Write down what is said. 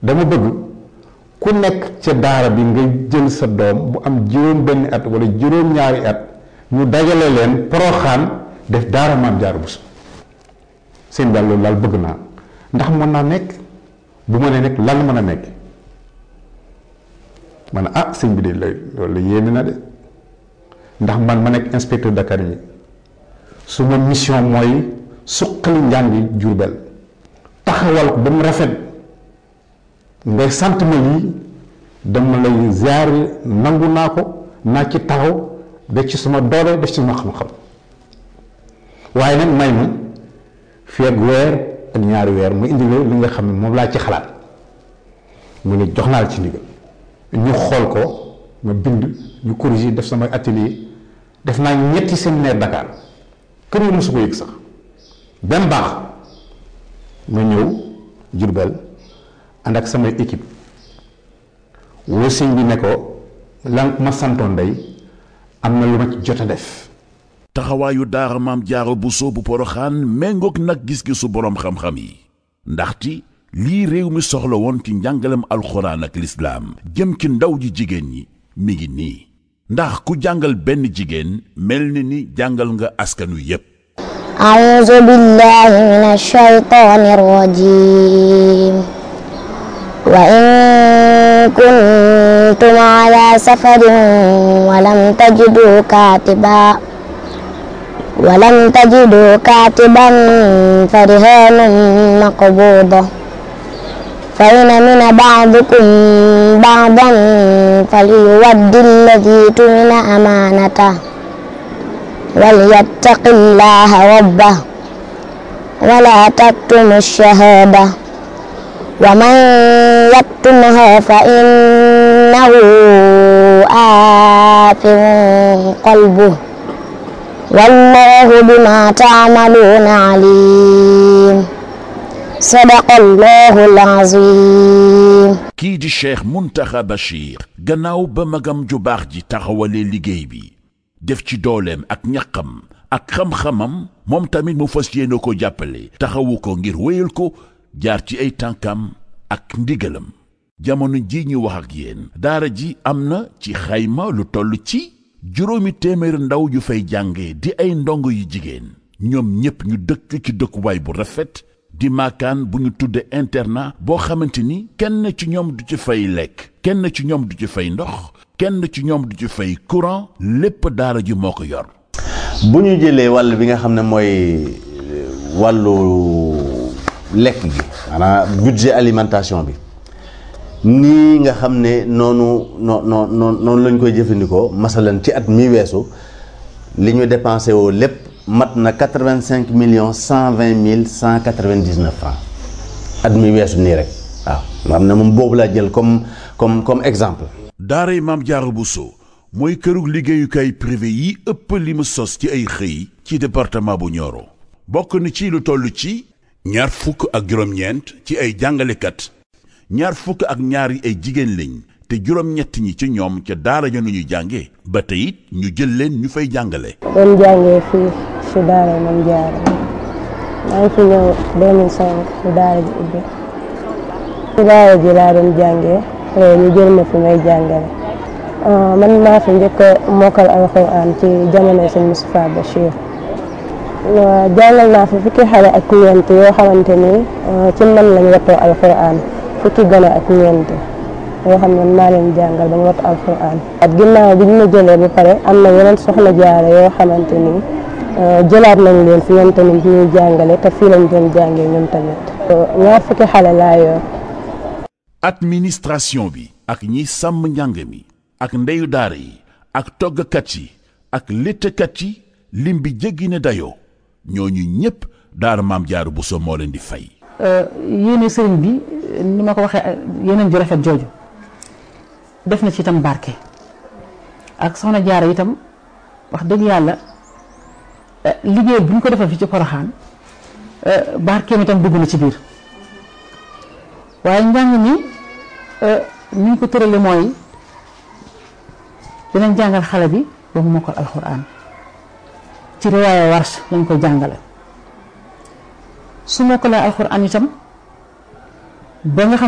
dama bëgg ku nekk ca daara bi nga jël sa doom bu am juróom benn at wala juróom ñaari at ñu dajale leen poroxaan def daara maam Jaara Buso seen daal loolu daal bëgg naa ndax mën naa nekk bu ma nee nekk lan mën a nekk ma ne ah sëñ bi de lay loolu la yéeme na de ndax man ma nekk inspecteur d'académie su ma mission mooy suqali njàngi Jurbel taxawal ko ba mu rafet ngay sant ma lii dama lay ziar nangu naa ko naa ci taxaw def ci sama doole def ci sama xam-xam waaye nag may ma fii ak weer ak ñaari weer mu indi la li nga xam ne moom laa ci xalaat mu ne jox naa la ci ndigal ñu xool ko ma bind ñu corriger def sama atelier def naa ñetti séminaire Dakar kër yi mosu ko yëg sax benn baax ma ñëw Jurbel ànd ak samay équipe woo sëñ bi ne ko lan ma santoon day am na lu ma ci jot a def taxawaayu daara maam jaaro buso bu poroxaan méngoog nag gis-gisu boroom xam-xam yi ndaxti lii réew mi soxla woon ci njàngalem alxuraan ak lislaam jëm ci ndaw ji jigéen ñi mi ngi nii ndax ku jàngal benn jigéen mel ni ni jàngal nga askanu yépp أعوذ بالله من الشيطان الرجيم وإن كنتم على سفر ولم تجدوا كاتبا ولم تجدوا كاتبا فرهان مقبوضة فإن من بعضكم بعضا فليود الذي تمن أمانته وليتق الله ربه ولا تكتموا الشهادة ومن يكتمها فإنه آثم قلبه والله بما تعملون عليم صدق الله العظيم kii di cheikh muntaxa bachir gannaaw ba magam ju baax ji taxawalee liggéey bi def ci dooleem ak ñaqam ak xam-xamam moom tamit mu fas yéene ko jàppale taxawu ko ngir wéyal ko jaar ci ay tànkam ak ndigalam jamono ji ñu wax ak yéen daara ji am na ci xayma lu toll ci juróomi téeméer ndaw yu fay jànge di ay ndongo yu jigéen ñoom ñépp ñu dëkk ci dëkkuwaay bu rafet di maakaan bu ñu tudde internat boo xamante ni kenn ci ñoom du ci fay lekk kenn ci ñoom du ci fay ndox kenn ci ñoom du ci fay courant lépp daara ji moo ko yor bu ñu jëlee wàll bi nga xam ne mooy wàllu lekk gi maanaam budget alimentation bi nii nga xam ne noonu noo noo noonu lañ koy jëfandikoo masalan ci at mi weesu li ñu dépensé woo lépp mat na quatre-vingt-cinq millions cent vingt mille cent quatre-vingt-dix-neuf francs at mi weesu nii rek waaw nga xam ne moom boobu laa jël comme comme comme exemple daaray maam jaara buso mooy kërug liggéeyukaay privé yi ëpp li mu sos ci ay xëy ci département bu Nioro bokk na ci lu toll ci ñaar fukk ak juróom-ñeent ci ay jàngalekat ñaar fukk ak ñaar yi ay jigéen lañ te juróom-ñett ñi ci ñoom ca daara ja nu ñuy jànge ba tey it ñu jël leen ñu fay jàngale doon jàngee fii si daara Maam Jaara maa ngi fi ñëw 2005 si daara ji ubbi si daara ji laa doon jàngee après ñu jël ma fi may jàngale man maa fi njëkk a mokkal alxuraan ci jamono sëñ Moustapha Bachir jàngal naa fi fukki xale ak ñeent yoo xamante ni ci man lañ wattoo alxuraan fukki gone ak ñeent yoo xam ne maa leen jàngal ba ñu wattu alxuraan at ginnaaw bi ñu ma jëlee ba pare am na yeneen soxna jaare yoo xamante ni jëlaat nañ leen fi ñoom tamit ñuy jàngale te fii lañ doon jàngee ñoom tamit ñaar fukki xale laa yor administration bi ak ñiy sàmm njàng mi ak ndeyu daara yi ak toggkat yi ak léttkat yi lim bi jéggi ne dayoo ñooñu ñépp daara maam jaaru Buso moo leen di fay yéene sëriñ bi ni ma ko waxee yeneen ju rafet jooju def na ci itam barke ak soxna jaara itam wax dëgg yàlla liggéey bu ñu ko defal fi ci poroxaan barkeem itam dugg na ci biir waaye njàng mi ni ñu ko tërale mooy dinañ jàngal xale bi ba mu mokkal alxuraan ci riwaaya warsh lañ koy jàngale su mokkalee alxuraan itam ba nga xam